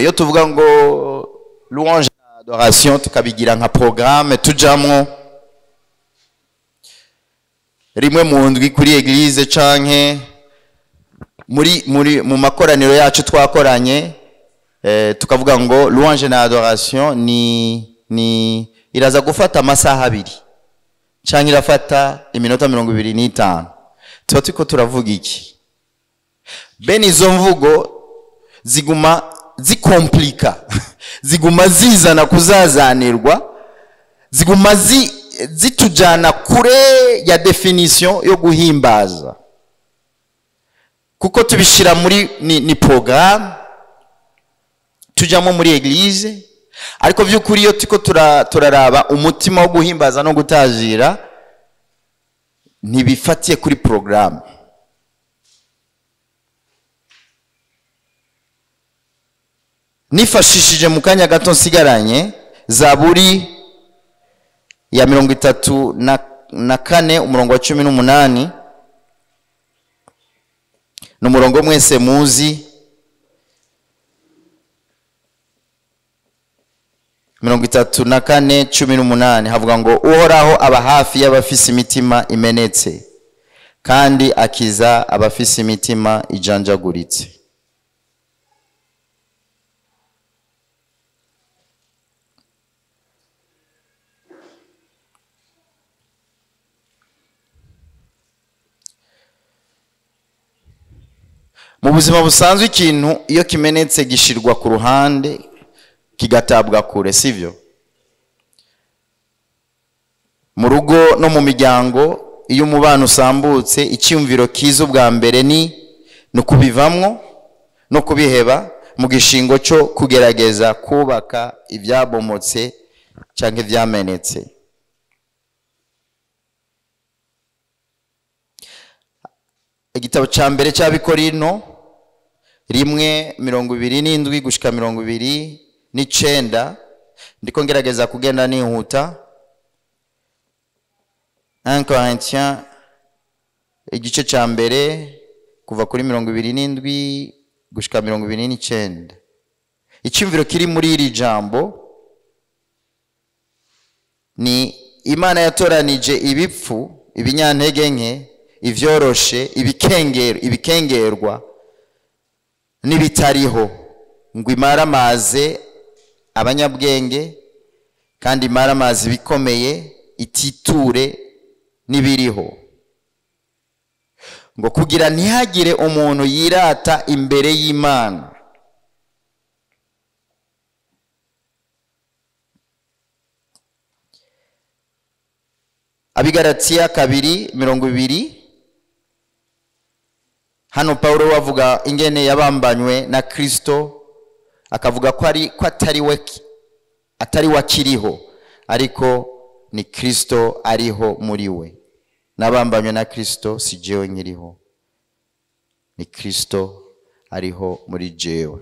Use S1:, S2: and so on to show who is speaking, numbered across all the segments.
S1: iyo tuvuga ngo louange na adoration tukabigira nka programme tujamwo rimwe mu ndwi kuri eglise canke muri muri mu makoraniro yacu twakoranye eh, tukavuga ngo louange na adoration ni ni iraza gufata amasaha abiri canke irafata iminota mirongo ibiri n'itanu tuba turiko turavuga iki bene izo mvugo ziguma zikomplika ziguma zizana kuzazanirwa ziguma zi, zitujana kure ya definition yo guhimbaza kuko tubishira muri ni, ni programme tujamo muri eglise ariko vy'ukuri iyo turiko tura- turaraba umutima wo guhimbaza no gutazira ntibifatiye kuri programme nifashishije mu kanya gato nsigaranye zaburi ya mirongo itatu na, na kane umurongo wa cumi n'umunani ni umurongo mwese muzi mirongo itatu na kane cumi n'umunani havuga ngo uhoraho aba hafi y'abafise imitima imenetse kandi akiza abafise imitima ijanjaguritse mu buzima busanzwe ikintu iyo kimenetse gishirwa ku ruhande kigatabwa kure sivyo mu rugo no mu miryango iyo umubano usambutse icyumviro kiza ubwa mbere ni ni ukubivamwo no kubiheba mu gishingo cyo kugerageza kubaka ibyabomotse cyangwa ibyamenetse igitabo cya mbere cy'abikorino rimwe mirongo ibiri n'indwi gushika mirongo ibiri n'icenda ndiko ngerageza kugenda nihuta 1 Corinthiens igice cya mbere kuva kuri mirongo ibiri n'indwi gushika mirongo ibiri n'icenda icyumviro kiri muri iri jambo ni imana yatoranije ibipfu ibinyantege nke ivyoroshe ibikengero ibikengerwa n'ibitariho ngo imaramaze abanyabwenge kandi imaramaze ibikomeye ititure n'ibiriho ngo kugira ntihagire umuntu yirata imbere y'imana abigaratiya kabiri mirongo ibiri hano pawulo wavuga ingene yabambanywe na kristo akavuga ko ari ko atari we atari we akiriho ariko ni kristo ariho muri we nabambanywe na kristo si jewe nkiriho ni kristo ariho muri jewe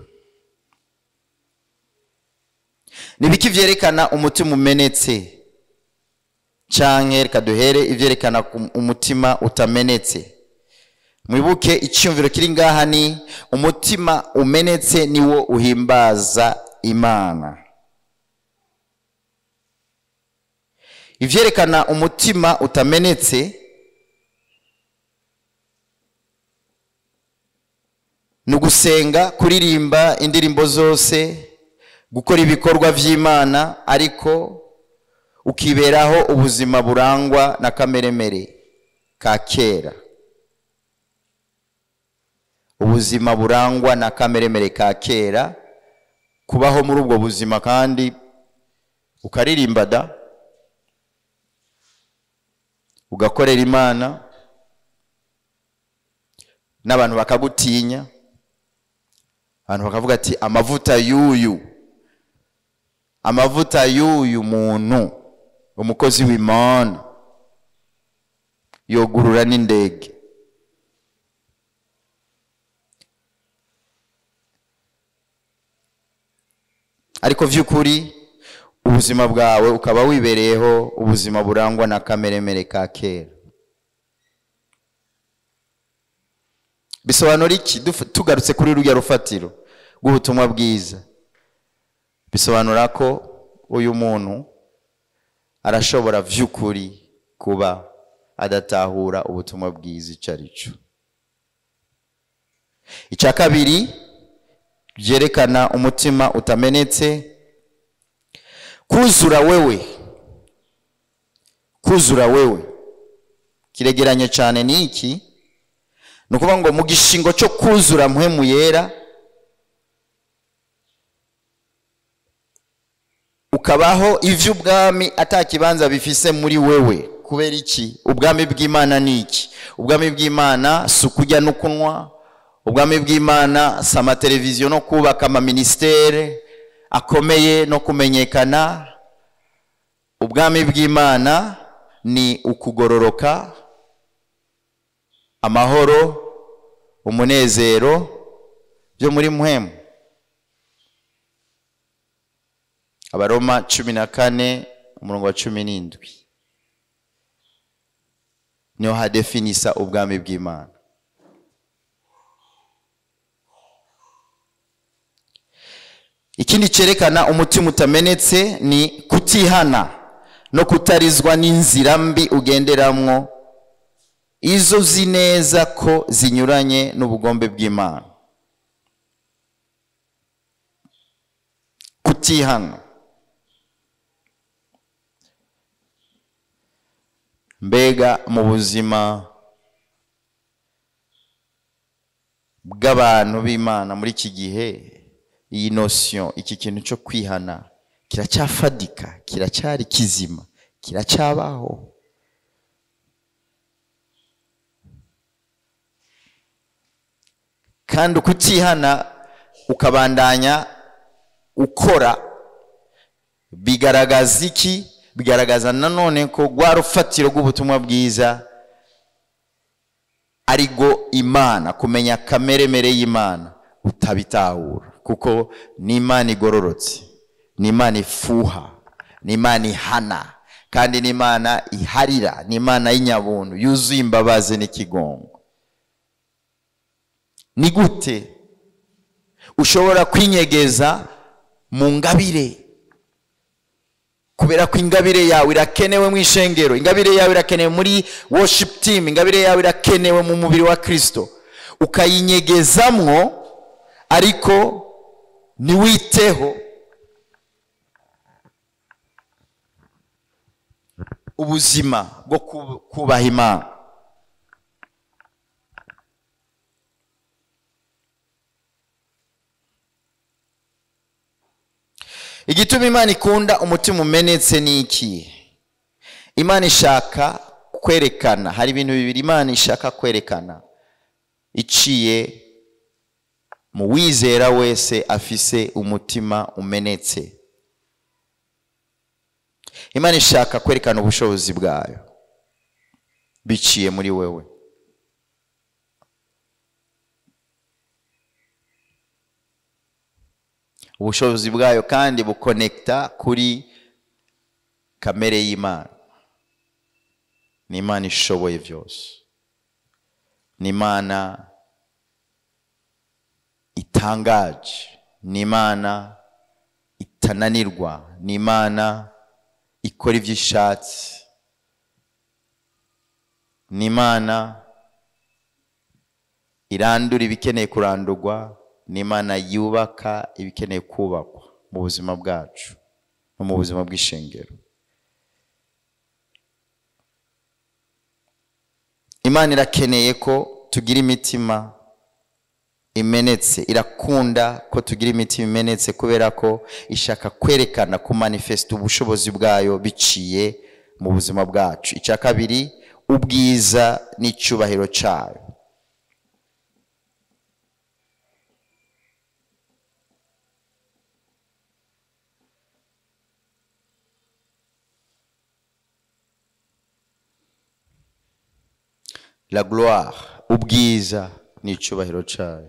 S1: ni biki vyerekana umutima umenetse canke reka duhere ivyerekana ku- umutima utamenetse mwibuke icyumviro kiri ngaha ni umutima umenetse niwo uhimbaza imana ivyerekana umutima utamenetse ni ugusenga kuririmba indirimbo zose gukora ibikorwa vy'imana ariko ukiberaho ubuzima burangwa na kameremere ka kera ubuzima burangwa na kameremere ka kera kubaho muri ubwo buzima kandi ukaririmba da ugakorera imana n'abantu bakagutinya abantu bakavuga ati amavuta y'uyu amavuta y'uyu muntu umukozi w'imana yogurura n'indege ariko vy'ukuri ubuzima bwawe ukaba wibereyeho ubuzima burangwa na kameremere ka kera bisobanura iki Duf- tugarutse kuri rurya rufatiro rw'ubutumwa bwiza bisobanura ko uyu muntu arashobora vy'ukuri kuba adatahura ubutumwa bwiza icyo ari cyo icya kabiri byerekana umutima utamenetse kuzura wewe kuzura wewe kiregeranye cyane ni iki ni ukuvuga ngo mu gishingo cyo kuzura mpwemu yera ukabaho ivy'ubwami atakibanza bifise muri wewe kubera iki ubwami bw'imana ni iki ubwami bw'imana si ukurya no kunywa ubwami bw'imana si amateleviziyo no kubaka amaministere akomeye no kumenyekana ubwami bw'imana ni ukugororoka amahoro umunezero byo muri muhemu abaroma cumi na kane umurongo wa cumi n'indwi niho hadefinisa ubwami bw'imana ikindi cyerekana umutima utamenetse ni kutihana no kutarizwa n'inzira mbi ugenderamwo izo uzi neza ko zinyuranye n'ubugombe bw'imana kutihana mbega mu buzima bw'abantu b'imana muri iki gihe iyi nosiyo iki kintu cyo kwihana kiracyafadika kiracyari kizima kiracyabaho kandi ukutihana ukabandanya ukora bigaragaza iki bigaragaza nanone ko rwa rufatiro rw'ubutumwa bwiza ari rwo imana kumenya kameremere y'imana utabitahura kuko ni imana igororotse ni imana ifuha ni imana ihana kandi ni imana iharira ni imana y'inyabuntu yuzuye imbabazi n'ikigongo ni gute ushobora kwinyegeza mu ngabire kubera ko ingabire yawe irakenewe mu ishengero ingabire yawe irakenewe muri worship team ingabire yawe irakenewe mu mubiri wa kirisito ukayinyegezamwo ariko ntiwiteho ubuzima bwo kubaha imana igituma imana ikunda umutima umenetse ni iki imana ishaka kwerekana hari ibintu bibiri imana ishaka kwerekana iciye mu wizera wese afise umutima umenetse imana ishaka kwerekana ubushobozi bwayo biciye muri wewe ubushobozi bwayo kandi bukonekita kuri kamere y'imana ni imana ishoboye byose ni imana itangaje ni imana itananirwa ni imana ikora ibyo ishatse ni imana irandura ibikeneye kurandurwa ni imana yubaka ibikeneye kubakwa mu buzima bwacu no mu buzima bw'ishengero imana irakeneye ko tugira imitima imenetse irakunda ko tugira imitima imenetse kubera ko ishaka kwerekana ku manifesita ubushobozi bwayo biciye mu buzima bwacu icya kabiri ubwiza n'icyubahiro cyayo la gloire ubwiza n'icyubahiro cyayo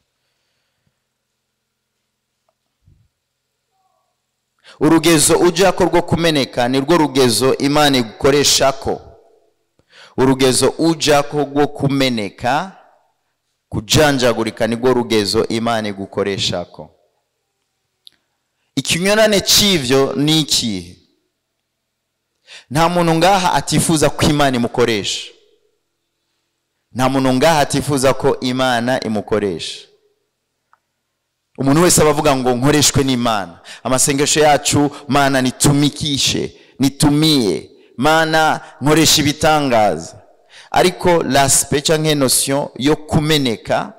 S1: urugezo ujya ko rwo kumeneka ni rwo rugezo imana igukoresha ko urugezo ujya ko rwo kumeneka kujanjagurika ni rwo rugezo imana igukoresha ko ikinyurane cy'ibyo ni ikihe nta muntu ngaha atifuza ko imana imukoresha nta muntu ngaha atifuza ko imana imukoresha umuntu wese aba avuga ngo nkoreshwe n'imana amasengesho yacu mana nitumikishe nitumie mana nkoresha ibitangaza ariko lasipe cyangwa nosiyo yo kumeneka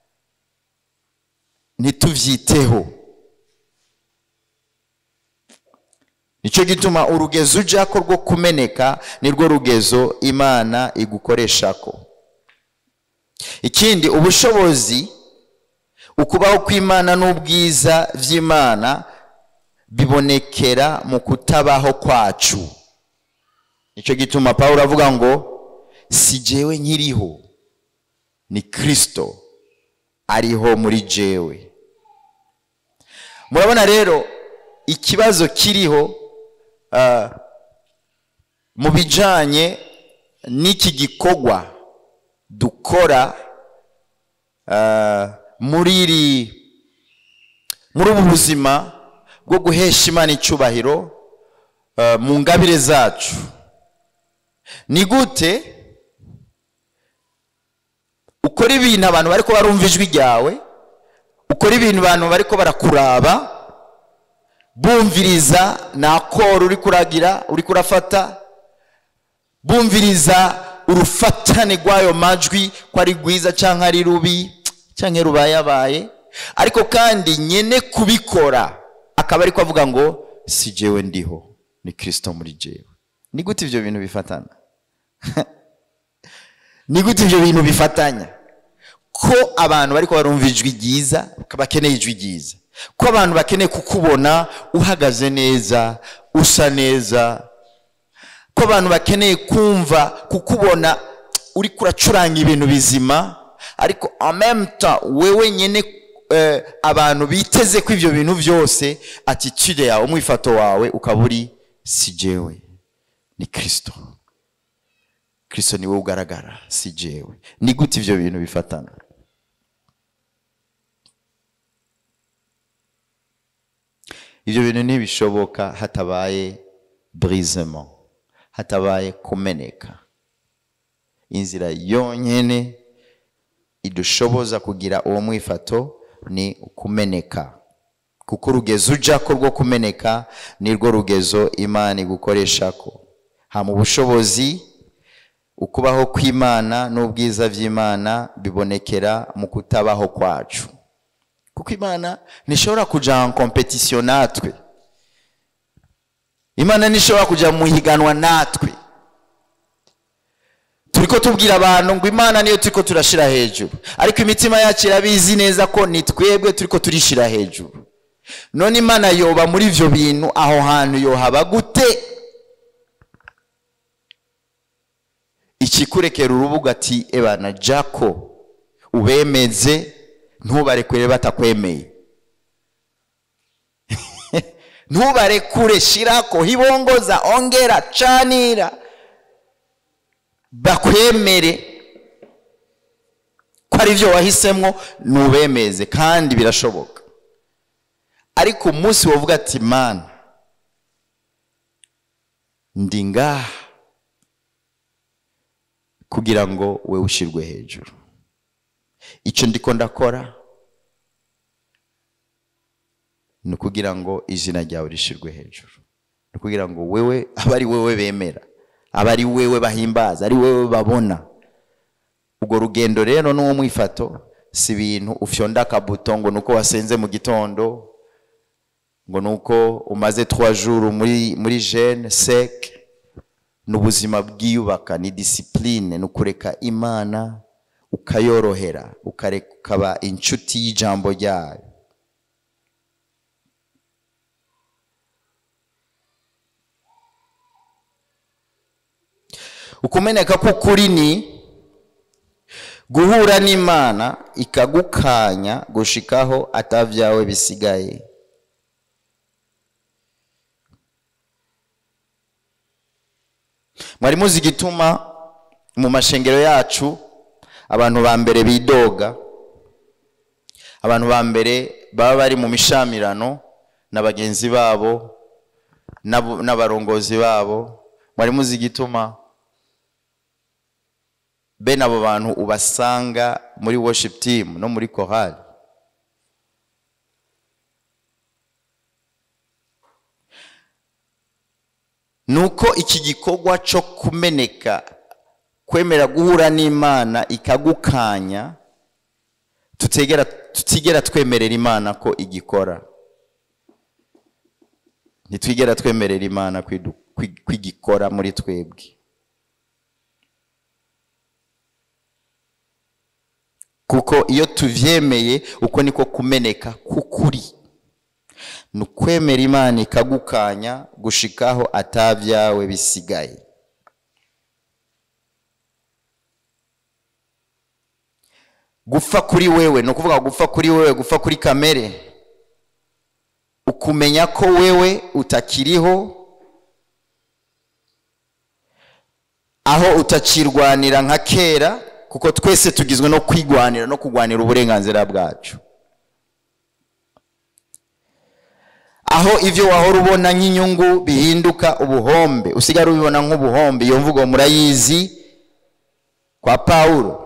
S1: ntitubyiteho nicyo gituma urugezo ujya ko rwo kumeneka nirwo rugezo imana igukoresha ko ikindi ubushobozi ukubaho kw'imana n'ubwiza by'imana bibonekera mu kutabaho kwacu nicyo gituma paul avuga ngo si jewe nkiriho ni kirisito ariho muri jewe murabona rero ikibazo kiriho mu bijyanye n'iki gikorwa dukora muri iri muri ubu buzima bwo guhesha imana icyubahiro mu ngabire zacu ni gute ukora ibintu abantu bari barumva ijwi ryawe ukora ibintu abantu bari barakuraba bumviriza na koro uri kuragira uri kurafata bumviriza urufatane rw'ayo majwi ko ari rwiza cyangwa ari rubi cyangwa rubayabaye ariko kandi nyine kubikora akaba ari avuga ngo si jewe ndiho ni kirisito muri jewe ni gute ibyo bintu bifatana ni gute ibyo bintu bifatanya ko abantu bari barumva ijwi ryiza bakeneye ijwi ryiza ko abantu bakeneye kukubona uhagaze neza usa neza ko abantu bakeneye kumva kukubona uri kuracuranga ibintu bizima ariko amemuta wewe nyine abantu biteze ko ibyo bintu byose atitude yawe umwifato wawe ukaba uri si jewe ni kirisito kirisito niwe ugaragara si jewe ni gute ibyo bintu bifatana ibyo bintu ntibishoboka hatabaye burizemo hatabaye kumeneka inzira yonyine idushoboza kugira uwo mwifato ni ukumeneka kuko urugezo ujya ko rwo kumeneka nirwo rugezo imana igukoresha ko ha mu bushobozi ukubaho kw'imana n'ubwiza by'imana bibonekera mu kutabaho kwacu kuko imana ntishobora kujya mu kompetisiyo natwe imana ntishobora kujya mu higanwa natwe turi ko tubwira abantu ngo imana niyo turi ko turashyira hejuru ariko imitima yacu irabizi neza ko ni twebwe turi ko turishyira hejuru none imana yoba muri ibyo bintu aho hantu yohaba gute ikikurekera urubuga ati ebana jako ubemeze ntubarekure batakwemeye ntubarekure shirako hibongoza ongera canira bakwemere ko ari byo wahisemo ntubemeze kandi birashoboka ariko umunsi wavuga ati mana ndi ngaha kugira ngo we ushyirwe hejuru icyo ndiko ndakora ni ukugira ngo izina ryawe rishyirwe hejuru ni ukugira ngo wewe abe ari wowe bemera abe ari wewe bahimbaza ari wowe babona urwo rugendo rero n'uwo mwifato si ibintu ufyonda akabuto ngo ni uko wasenze mu gitondo ngo ni uko umaze jours muri muri jene seke ni ubuzima bwiyubaka ni disipurine ni ukureka imana ukayorohera ukaba inshuti y'ijambo ryayo ukumeneka k'ukuri ni guhura n'imana ikagukanya gushikaho atabyawe bisigaye mwari muzi igituma mu mashengero yacu abantu ba mbere bidoga abantu ba mbere baba bari mu mishamirano na bagenzi babo n'abo- n'abarongozi babo mwari muzi igituma bene abo bantu ubasanga muri worship team no muri chorale nuko iki gikorwa cyo kumeneka kwemera guhura n'imana ikagukanya tutegera tutigera twemerera imana ko igikora ntitwigera twemerera imana kwidu- kwi- kwigikora muri twebwe kuko iyo tuvyemeye uko niko kumeneka k'ukuri ni ukwemera imana ikagukanya gushikaho atabyawe bisigaye gupfa kuri wewe ni ukuvuga gupfa kuri wewe gupfa kuri kamere ukumenya ko wewe utakiriho aho utakirwanira nka kera kuko twese tugizwe no kwigwanira no kurwanira uburenganzira bwacu aho ibyo wahora ubona nk'inyungu bihinduka ubuhombe usigara ubibona nk'ubuhombe iyo mvugo murayizi kwa pawulo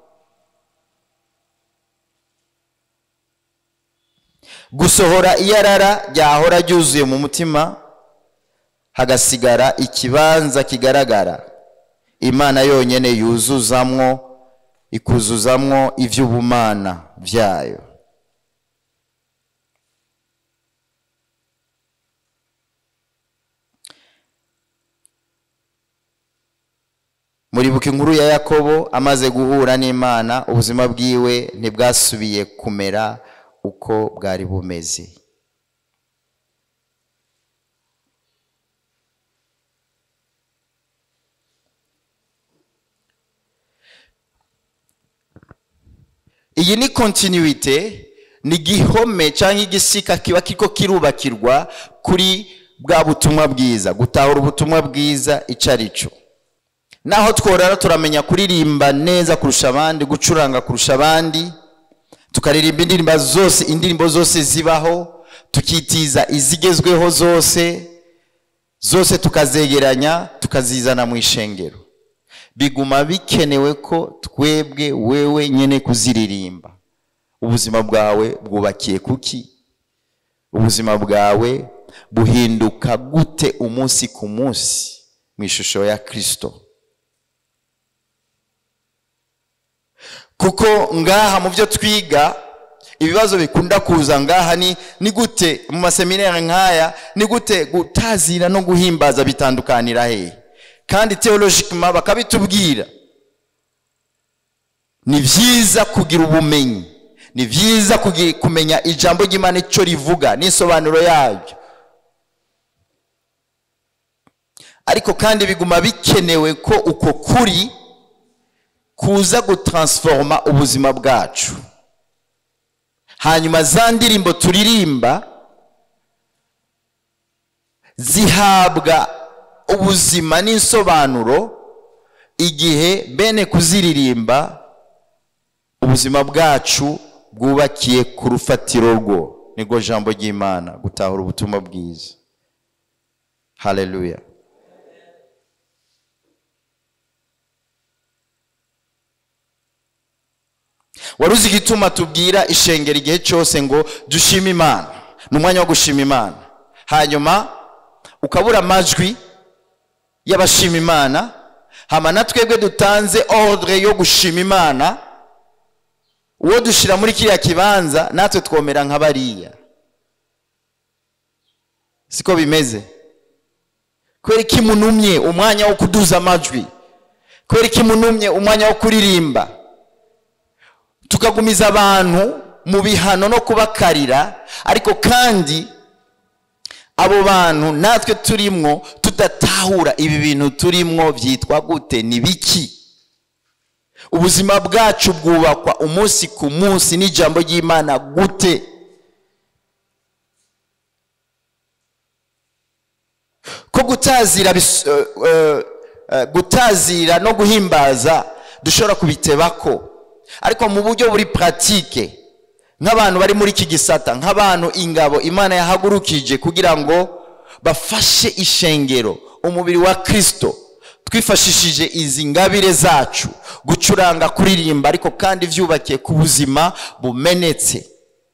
S1: gusohora iyarara ryahora ryuzuye mu mutima hagasigara ikibanza kigaragara imana yonyine yuzuzamwo ikuzuzamwo iby'ubumana byayo muribuka inkuru ya yakobo amaze guhura n'imana ubuzima bwiwe ntibwasubiye kumera uko bwari bumeze iyi ni kontinuite ni igihome cyangwa igisika kiba kiriko kirubakirwa kuri bwa butumwa bwiza gutahura ubutumwa bwiza icyo ari cyo naho tworara turamenya kuririmba neza kurusha abandi gucuranga kurusha abandi tukaririmba indirimbo zose indirimbo zose zibaho tukitiza izigezweho zose zose tukazegeranya tukazizana mu ishengero biguma bikenewe ko twebwe wewe nyine kuziririmba ubuzima bwawe bwubakiye kuki ubuzima bwawe buhinduka gute umunsi ku munsi mu ishusho ya kirisito kuko ngaha mu byo twiga ibibazo bikunda kuza ngaha ni ni gute mu maseminari nk'aya ni gute gutazira no guhimbaza bitandukanira hehe kandi teologikima bakabitubwira ni byiza kugira ubumenyi ni byiza kugi- kumenya ijambo ry'imana icyo rivuga n'isobanuro yaryo ariko kandi biguma bikenewe ko uko kuri kuza gutaransforoma ubuzima bwacu hanyuma za ndirimbo turirimba zihabwa ubuzima n'insobanuro igihe bene kuziririmba ubuzima bwacu bwubakiye ku rufatiro rwo nirwo jambo ry'imana gutahura ubutumwa bwiza haleluya wari uzi igituma tubwira ishengero igihe cyose ngo dushime imana ni umwanya wo gushima imana hanyuma ukabura amajwi y'abashima imana hama na twebwe dutanze ordre yo gushima imana uwo dushyira muri kiriya kibanza natwe twomera nka bariya siko bimeze kubera ko imunumye umwanya wo kuduza amajwi kubera ko imunumye umwanya wo kuririmba tukagumiza abantu mu bihano no kubakarira ariko kandi abo bantu natwe turimwo tudatahura ibi bintu turimwo byitwa gute ni biki ubuzima bwacu bwubakwa umunsi ku munsi n'ijambo ry'imana gute ko gutazira bis- eh, eh, eh, gutazira no guhimbaza dushobora kubitebako ariko mu buryo buri puratike nk'abantu bari muri iki gisata nk'abantu ingabo imana yahagurukije kugira ngo bafashe ishengero umubiri wa kirisito twifashishije izi ngabire zacu gucuranga kuririmba ariko kandi byubakiye ku buzima bumenetse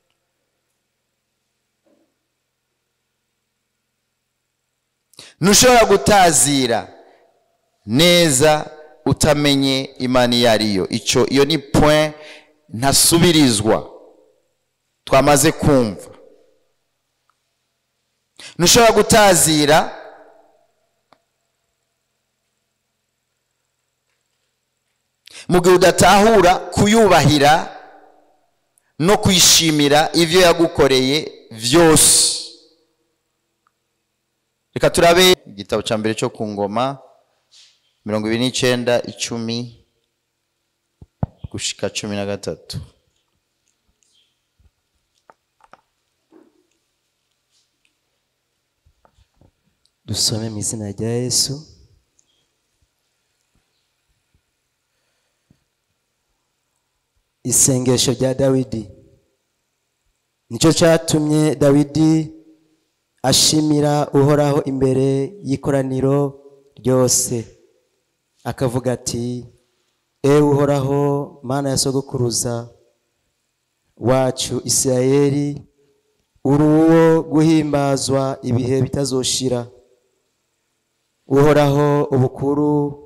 S1: ntushobora gutazira neza utamenye imana iyo ariyo icyo iyo ni point ntasubirizwa twamaze kumva ntushobora gutazira mu gihe udatahura kuyubahira no kwishimira ibyo yagukoreye byose reka turabe igitabo cya mbere cyo ku ngoma mirongo ibiri n'icyenda icumi gushika cumi na gatatu
S2: dusome mu izina rya yesu isengesho rya dawidi nicyo cyatumye dawidi ashimira uhoraho imbere y'ikoraniro ryose akavuga ati ewe uhoraho mana ya sogokuruza wacu isirayeli uri uwo guhimbazwa ibihe bitazoshira uhoraho ubukuru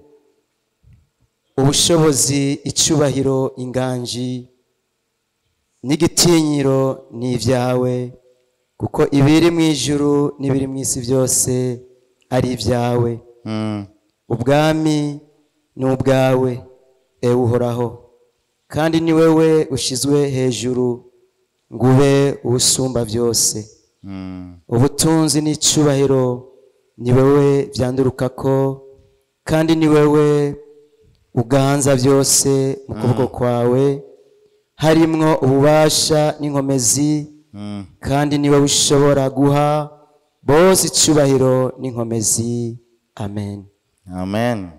S2: ubushobozi icyubahiro inganji n'igitinyiro ni ibyawe kuko ibiri mu ijuru n'ibiri mu isi byose ari ibyawe
S1: Mm.
S2: ubwami ni ubwawe ewe uhoraho kandi ni wowe ushyizwe hejuru ngo ube usumba byose
S1: Mm.
S2: ubutunzi n'icyubahiro ni wowe byanduruka ko kandi ni wowe uganza byose mu kuboko kwawe harimwo ububasha n'inkomezi
S1: Mm.
S2: kandi ni wowe ushobora guha bose icyubahiro n'inkomezi amen
S1: amen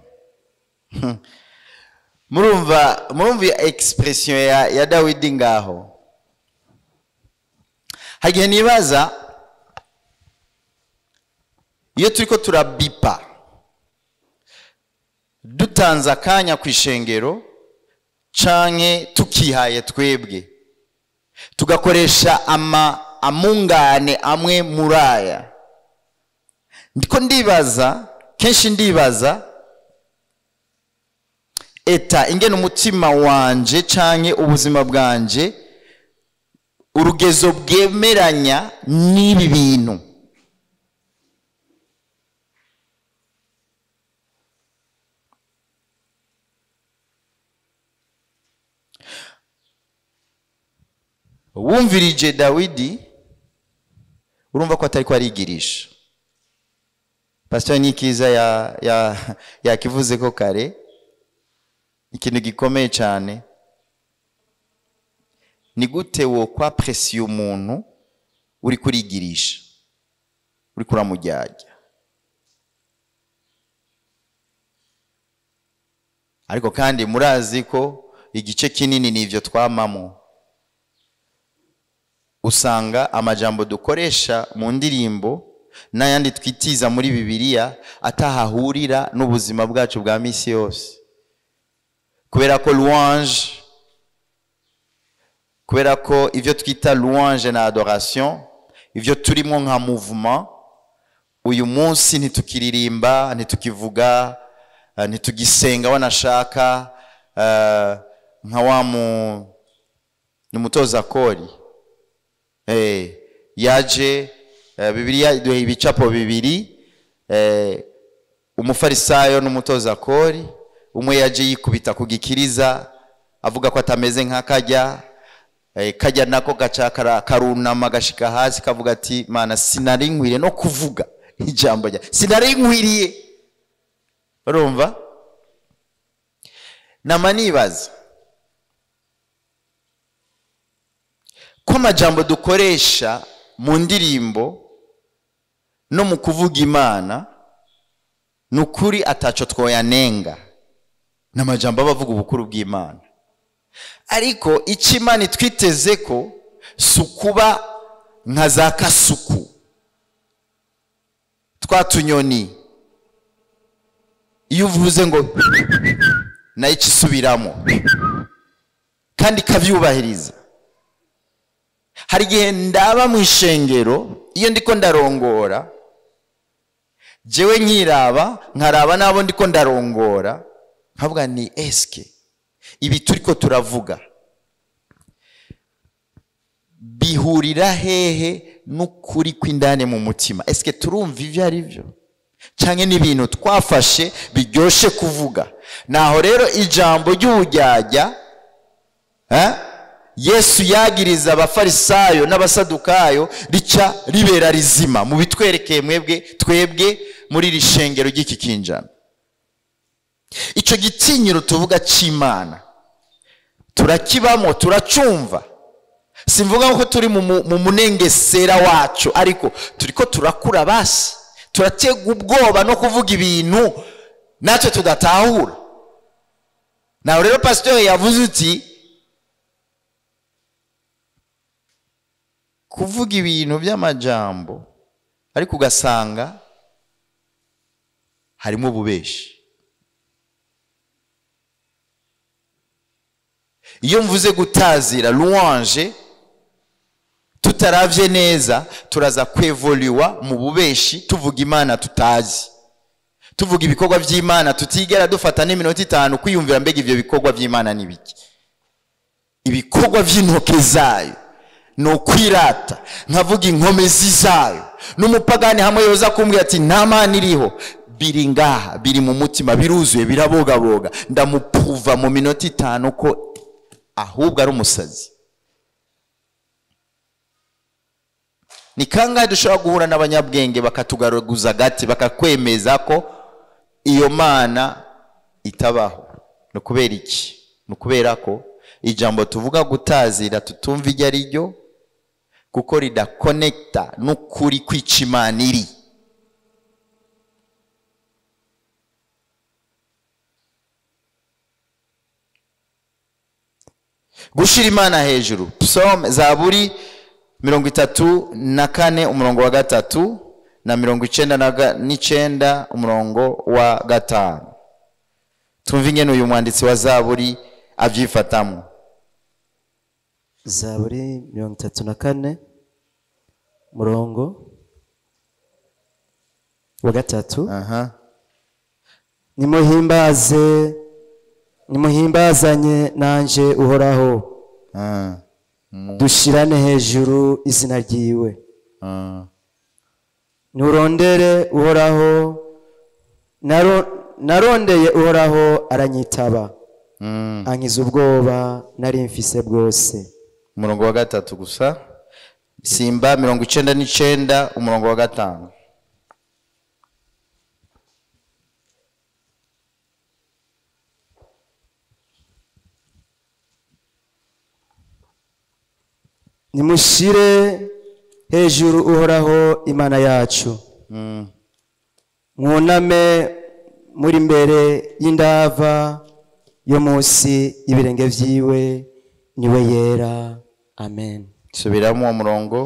S1: murumva murumva iyo expression ya, ya dawidi ngaho hagihe nibaza iyo turiko turabipa dutanze akanya ku ishengero canke tukihaye twebwe tugakoresha ama amungane amwe muri aya ndiko ndibaza kenshi ndibaza eta ingene umutima wanje canke ubuzima bwanje urugezo bwemeranya n'ibi bintu wumvirije dawidi urumva ko atari ko arigirisha pasiteri nikiza ya- ya- yakivuze ko kare ikintu gikomeye cyane ni gute wo kwapresiye umuntu uri kurigirisha uri kuramujyajya ariko kandi murazi ko igice kinini ni ibyo twamamo usanga amajambo dukoresha mu ndirimbo n'ayandi twitiza muri bibiliya atahahurira n'ubuzima bwacu bwa minsi yose kubera ko louange kubera ko ibyo twita louange na adoration ibyo turimo nka mouvement uyu munsi ntitukiririmba ntitukivuga eh, ntitugisenga wanashaka eh, nka wa mu ni umutoza kori eh, yaje eh, bibiliya iduha ibicapo bibiri eh, umufarisayo n'umutoza kori umwe yaje yikubita ku gikiriza avuga ko atameze nk'akajya eh, kajya nako gaca kara- karunama gashika hasi kavuga ati mana sinari nkwiriye no kuvuga ijambo rya sinari nkwiriye urumva nama nibaza ko amajambo dukoresha mu ndirimbo no mu kuvuga imana ni ukuri ataco twoyanenga ni amajambo aba avuga ubukuru bw'imana ariko icyo imana itwiteze ko si ukuba nka za kasuku twa tunyoni iyo uvuze ngo nayo ikisubiramo kandi ikabyubahiriza hari igihe ndaba mu ishengero iyo ndiko ndarongora jewe nkiraba nkaraba n'abo ndiko ndarongora nkavuga ni esike ibi turiko turavuga bihurira hehe n'ukuri kw'indani mu mutima esike turumva ibyo ari byo cyangwa n'ibintu twafashe biryoshye kuvuga naho rero ijambo ry'ubujyajya eh, yesu yagiriza abafarisayo n'abasadukayo rica ribera rizima mu bitwerekeye mwebwe twebwe muri iri shengero ry'iki kinjana icyo gitinyiro tuvuga cy'imana turakibamo turacumva simvuga ko turi mu mu- mu munengesera wacu ariko turi ko turakura basi turatega ubwoba no kuvuga ibintu natwe tudatahura nawe rero pasitori yavuze uti kuvuga ibintu by'amajambo ariko ugasanga harimo ububeshi iyo mvuze gutazira louange tutaravye neza turaza kwevoliwa mu bubeshi tuvuga imana tutazi tuvuga ibikorwa by'imana tutigera dufata n'iminota itanu kwiyumvira mbega ivyo bikorwa by'imana ni biki ibikorwa by'intoke zayo ni ukwirata nkavuga inkomezi zayo n'umupagani hamwe yoza kumbwira ati nta mana iriho biri ngaha biri mu mutima biruzuye birabogaboga ndamupuva mu minota itanu ko ahubwo ari umusazi ni kangahe dushobora guhura n'abanyabwenge bakatugaruguza agati bakakwemeza ko iyo mana itabaho ni ukubera iki ni ukubera ko ijambo tuvuga gutazira tutumva iryo ari ryo kuko ridakonekita n'ukuri kwica imana iri gushira imana hejuru psalm zaburi mirongo itatu na kane umurongo wa gatatu na mirongo icenda na ga- n'icenda umurongo wa gatanu tumva ingene uyu mwanditsi wa zaburi avyifatamo
S2: zaburi mirongo itatu na kane murongo wa gatatu
S1: aha
S2: nimuhimbaze nimuhimbazanye nanje uhoraho
S1: ah,
S2: dushirane hejuru izina ryiwe
S1: ah.
S2: nurondere uhoraho naro- narondeye uhoraho aranyitaba
S1: Mm.
S2: ankiza ubwoba nari mfise bwose
S1: umurongo wa gatatu gusa simba mirongo icenda n'icenda umurongo wa gatanu
S2: nimushire hejuru uhoraho imana yacu
S1: Mm.
S2: mwuname muri mbere y'indava yo munsi y'ibirenge vyiwe niwe yera amen
S1: subiramo uwo murongo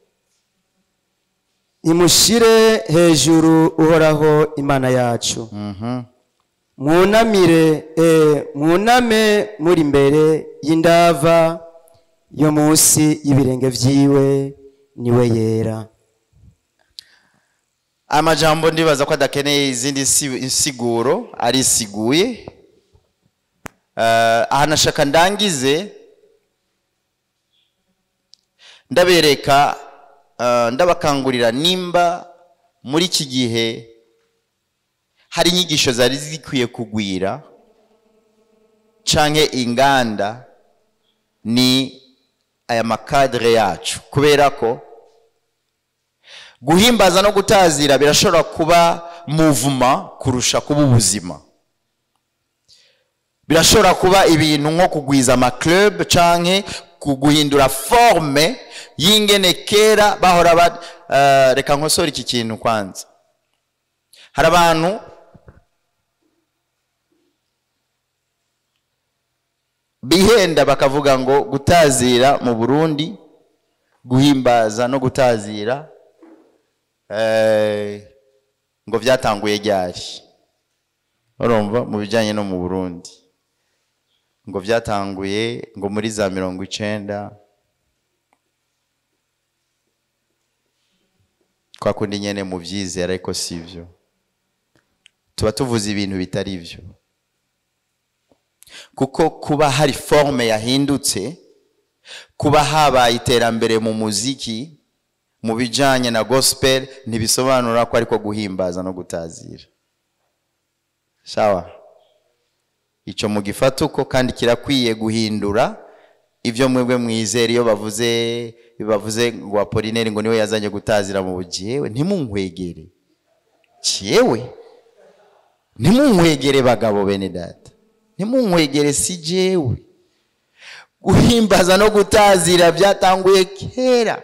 S2: nimushire hejuru uhoraho imana yacu
S1: Mhm.
S2: mwunamire eh, mwuname muri mbere y'indava yo munsi y'ibirenge vyiwe niwe yera
S1: amajambo ndibaza ko adakeneye izindi nsi- insiguro arisiguye Eh, aha nashaka ndangize ndabereka eh, ndabakangurira nimba muri iki gihe hari inyigisho zari zikwiye kugwira canke inganda ni aya makadire yacu kubera ko guhimbaza no gutazira birashobora kuba muvuma kurusha kuba ubuzima birashobora kuba ibintu nko kugwiza amaclub canke ku- guhindura forme y'ingene kera bahora ba uh, reka nkosore iki kintu kwanza hari abantu bihenda bakavuga ngo gutazira mu burundi guhimbaza no gutazira eh, ngo byatanguye ryari urumva mu bijyanye no mu burundi ngo byatanguye ngo muri za mirongo icenda kwa kundi nyene mu byizera ariko si byo tuba tuvuze ibintu bitari byo kuko kuba hari forme yahindutse kuba habaye iterambere mu muziki mu bijyanye na gospel ntibisobanura ko ariko guhimbaza no gutazira sawa icyo mugifata uko kandi kirakwiye guhindura ibyo mwebwe mwizera iyo bavuze iyo bavuze ngo apolineri ngo niwe yazanye gutazira mu bugiyewe ntimunkwegere cyewe ntimunkwegere bagabo bene data ntimunkwegere si jewe guhimbaza no gutazira byatanguye kera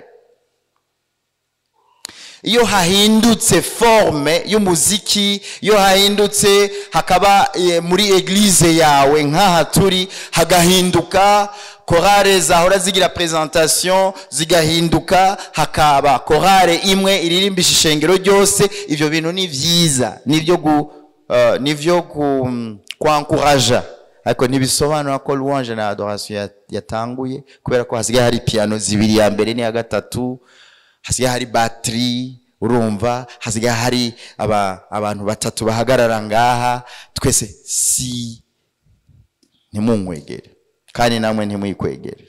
S1: iyo hahindutse forme y'umuziki iyo hahindutse hakaba eh, muri eglize yawe nk'aha turi hagahinduka korale zahora zigira presentation zigahinduka hakaba korale imwe iririmbisha ishengero ryose ibyo bintu ni byiza nibyo gu, uh, nivyo ku, kwankuraja ariko ntibisobanura ko louange na adoration ya- yatanguye kubera ko hasigaye hari piano zibiri ya mbere n'iya gatatu hasigaye hari batiri urumva hasigaye hari aba, abantu batatu bahagarara ngaha twese si ntimunkwegere kandi namwe ntimwikwegere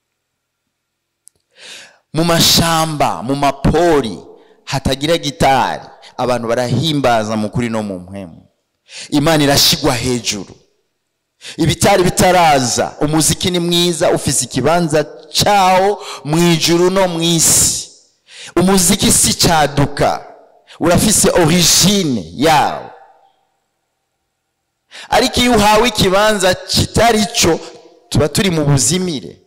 S1: mu mashamba mu mapori hatagira gitari abantu barahimbaza mu kuri no mu mpwemu imana irashyigwa hejuru ibitari bitaraza umuziki ni mwiza ufise ikibanza cyawo mu ijuru no mu isi umuziki si cyaduka urafise origine yawo ariko iyo uhawe ikibanza kitari cyo tuba turi mu buzimire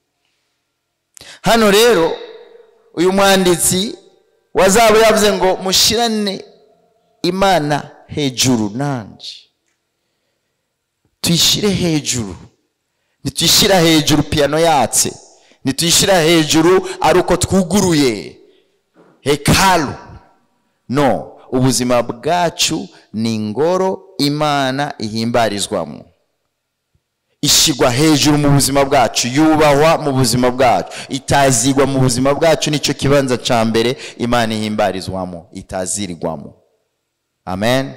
S1: hano rero uyu mwanditsi wazaba yavuze ngo mushirane imana hejuru nanje tuyishyire hejuru ntituyishyira hejuru piyano yatse ntituyishyira hejuru ari uko twuguruye hekalu no ubuzima bwacu ni ingoro imana ihimbarizwamo ishyirwa hejuru mu buzima bwacu yubahwa mu buzima bwacu itazigwa mu buzima bwacu nicyo kibanza cya mbere imana ihimbarizwamo itazirirwamo amen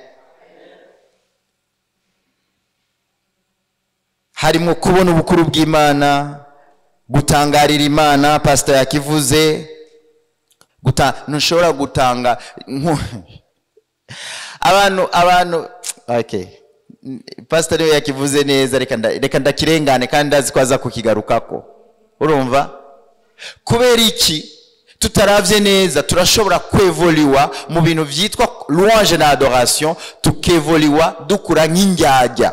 S1: harimo kubona ubukuru bw'imana gutangarira imana pasita yakivuze guta ntushobora gutanga nku- abantu abantu okay pasita niwe yakivuze neza reka nda- reka ndakirengane kandi ndazi ko aza kukigarukako urumva kubera iki tutaravye neza turashobora kwevoliwa mu bintu vyitwa louange na adoration tukevoliwa dukura nk'indyarya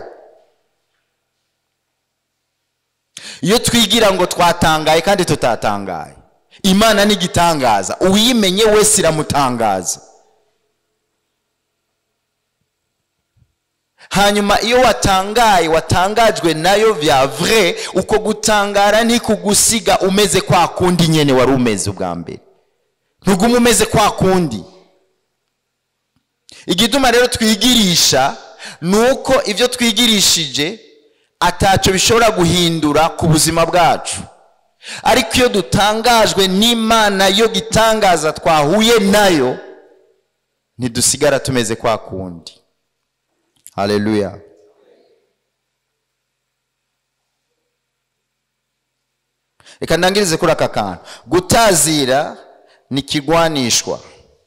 S1: iyo twigira ngo twatangaye kandi tutatangaye imana n'igitangaza uwiyimenye wese iramutangaza hanyuma iyo watangaye watangajwe nayo vya vrai uko gutangara ntikugusiga umeze kwa kundi nyene wari umeze ubwa mbere ntuguma umeze kwa kundi igituma rero twigirisha ni uko ibyo twigirishije atacyo bishobora guhindura ku buzima bwacu ariko iyo dutangajwe n'imana yo gitangaza twahuye nayo ntidusigara tumeze kwa kundi haleluya reka ndangirize kuri aka kantu gutazira ni ikigwanishwa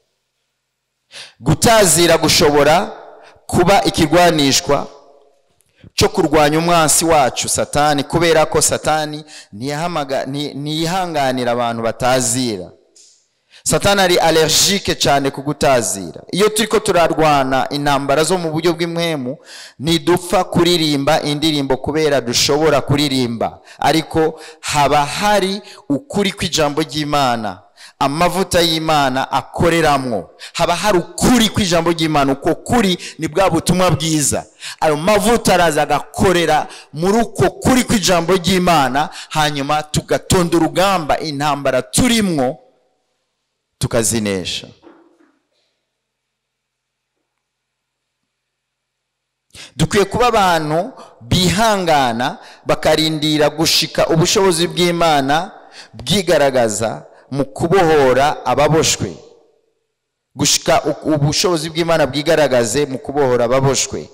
S1: gutazira gushobora kuba ikigwanishwa cyo kurwanya umwansi wacu satani kubera ko satani ntiyahamaga- nti- ntiyihanganira abantu batazira satani ari allergique cyane ku gutazira iyo turi ko turarwana intambara zo mu buryo bw'impwemu ntidupfa kuririmba indirimbo kubera dushobora kuririmba ariko haba hari ukuri kw'ijambo ry'imana amavuta y'imana akoreramwo haba hari ukuri kw'ijambo ry'imana uko kuri ni bwa butumwa bwiza ayo mavuta araza agakorera muri uko kuri kw'ijambo ry'imana hanyuma tugatonda urugamba intambara turimwo tukazinesha dukwiye kuba abantu bihangana bakarindira gushika ubushobozi bw'imana bwigaragaza mu kubohora ababoshwe gushika u- ubushobozi bw'imana bwigaragaze mu kubohora ababoshwe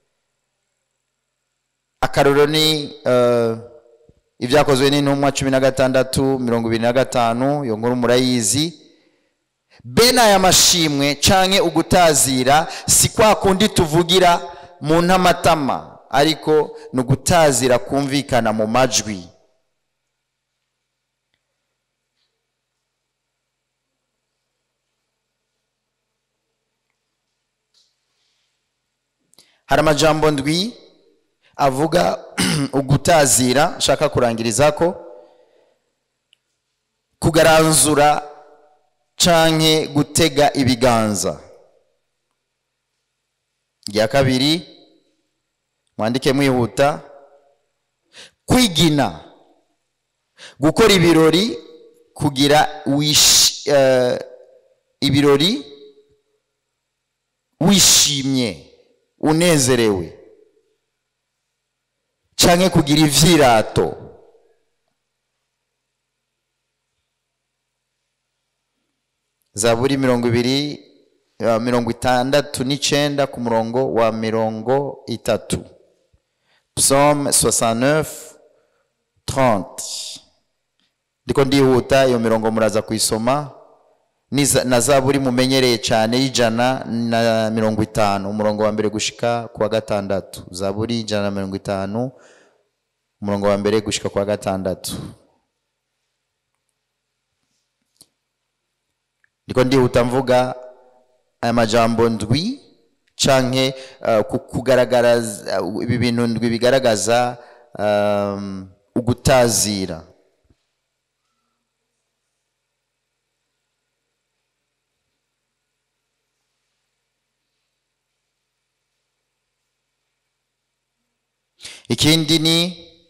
S1: akarorero ni eh, ibyakozwe n'intumwa cumi na gatandatu mirongo ibiri na gatanu iyo nkuru murayizi bene aya mashimwe canke ugutazira si kwa kundi tuvugira mu ntamatama ariko ni ugutazira kumvikana mu majwi hari amajambo ndwi avuga ugutazira nshaka kurangiriza ko kugaranzura canke gutega ibiganza rya kabiri mwandike mwihuta kwigina gukora ibirori kugira wish, eh, ibirori wishimye unezerewe canke kugira ivyirato zaburi mirongo ibiri eh, mirongo itandatu n'icenda ku murongo wa mirongo itatu psaume 69 30 ndiko ndihuta iyo mirongo muraza kuyisoma Niza- na zaburi mumenyereye cyane y'ijana na mirongo itanu umurongo wa mbere gushika ku wa gatandatu zaburi ijana na mirongo itanu umurongo wa mbere gushika ku wa gatandatu ndiko ndihuta mvuga aya majambo ndwi canke uh, ku- kugaragaraza uh, ibi bintu ndwi bigaragaza um, ugutazira ikindi ni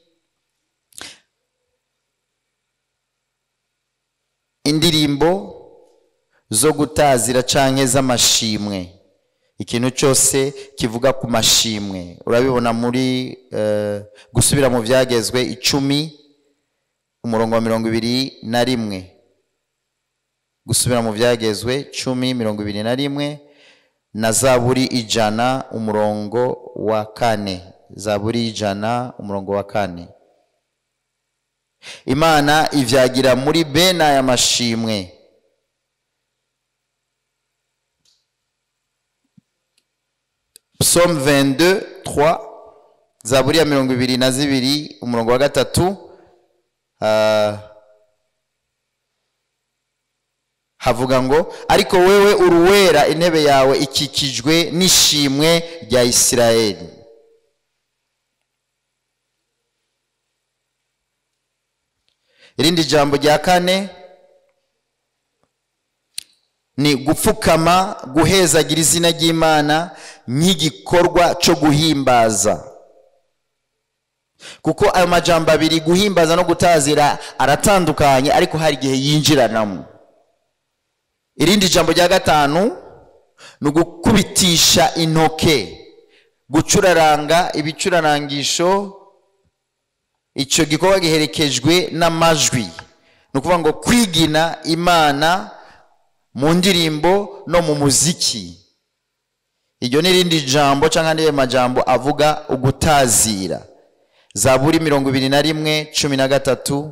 S1: indirimbo zo gutazira canke z'amashimwe ikintu cyose kivuga ku mashimwe urabibona muri eh, gusubira mu byagezwe icumi umurongo wa mirongo ibiri na rimwe gusubira mu byagezwe cumi mirongo ibiri na rimwe na zaburi ijana umurongo wa kane zaburi ijana umurongo wa kane imana ivyagira muri bene aya mashimwe psaume 22 3 zaburi ya mirongo ibiri na zibiri umurongo wa gatatu ah, havuga ngo ariko wewe uruwera intebe yawe ikikijwe n'ishimwe rya isirayeli irindi jambo rya kane ni gupfukama guhezagira izina ry'imana nk'igikorwa cyo guhimbaza kuko ayo majambo abiri guhimbaza no gutazira aratandukanye ariko hari igihe yinjiranamo irindi jambo rya gatanu ni ugukubitisha intoke gucuraranga ibicurarangisho icyo gikorwa giherekejwe n'amajwi ni ukuvuga ngo kwigina imana mu ndirimbo no mu muziki iryo ni irindi jambo cyangwa andi majambo avuga ugutazira zaburi mirongo ibiri na rimwe cumi na gatatu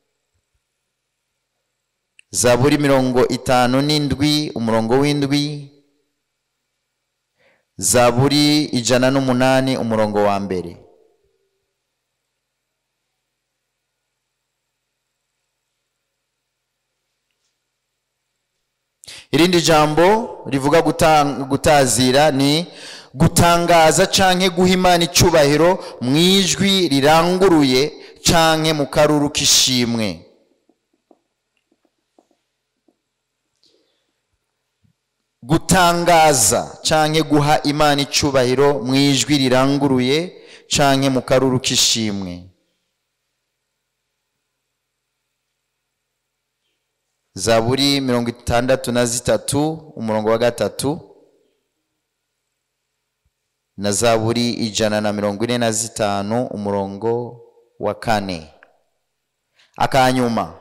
S1: zaburi mirongo itanu n'indwi umurongo w'indwi zaburi ijana n'umunani umurongo wa mbere irindi jambo rivuga guta- gutazira ni gutangaza canke guha imana icubahiro mu ijwi riranguruye canke mu karuru k'ishimwe gutangaza canke guha imana icubahiro mu ijwi riranguruye canke mu karuru k'ishimwe zaburi mirongo itandatu na zitatu umurongo wa gatatu na zaburi ijana na mirongo ine na zitanu umurongo wa kane akanyuma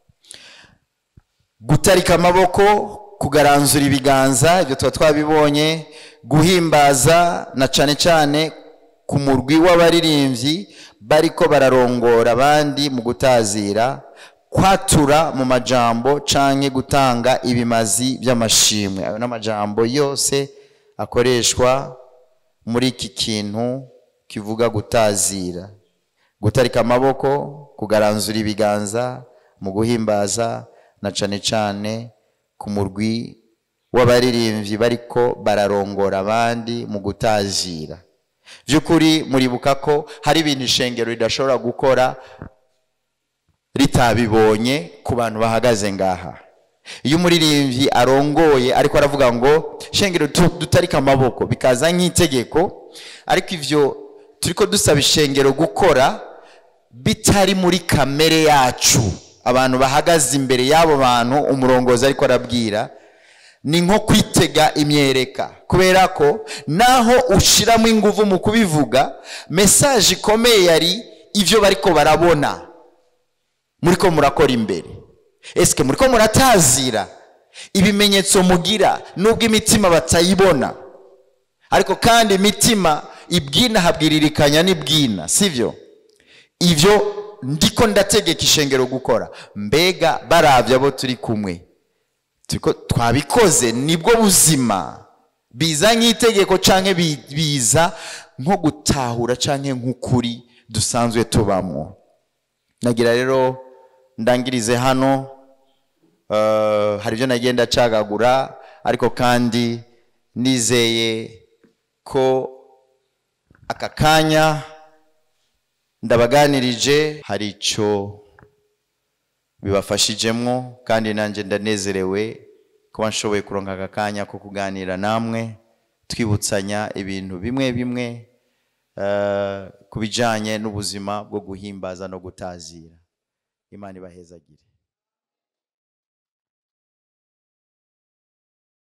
S1: gutarika amaboko kugaranzura ibiganza ibyo tuba twabibonye guhimbaza na cane cane ku murwi w'abaririmbyi bariko bararongora abandi mu gutazira kwatura mu majambo canke gutanga ibimazi by'amashimwe ayo n'amajambo yose akoreshwa muri iki kintu kivuga gutazira gutarika amaboko kugaranzura ibiganza mu guhimbaza na cane cane ku murwi w'abaririmbyi bariko bararongora abandi mu gutazira by'ukuri muribuka ko hari ibintu ishengero ridashobora gukora ritabibonye ku bantu bahagaze ngaha iyo umuririmbyi arongoye ariko aravuga ngo shengero tu- dutarike amaboko bikaza nk'itegeko ariko ivyo turiko dusaba ishengero gukora bitari muri kamere yacu abantu bahagaze imbere y'abo bantu umurongozi ariko arabwira ni nko kwitega imyereka kubera ko naho ushiramo ingufu mu kubivuga mesaje ikomeye yari ivyo bariko barabona muriko murakora imbere esike muriko muratazira ibimenyetso mugira nubwo imitima batayibona ariko kandi imitima ibwina habwiririkanya n'ibwina sivyo ivyo ndiko ndategeka ishengero gukora mbega baravye abo turi kumwe turiko twabikoze nibwo buzima biza nk'itegeko canke bi- biza nko gutahura canke nk'ukuri dusanzwe tubamwo nagira rero ndangirize hano eh, hari ibyo nagenda cagagura ariko kandi nizeye ko aka kanya ndabaganirije hari icyo bibafashijemwo kandi nanjye ndanezerewe kuba nshoboye kuronka aka kanya ko kuganira namwe twibutsanya ibintu bimwe bimwe eh, ku bijyanye n'ubuzima bwo guhimbaza no gutazira imana ibahezagire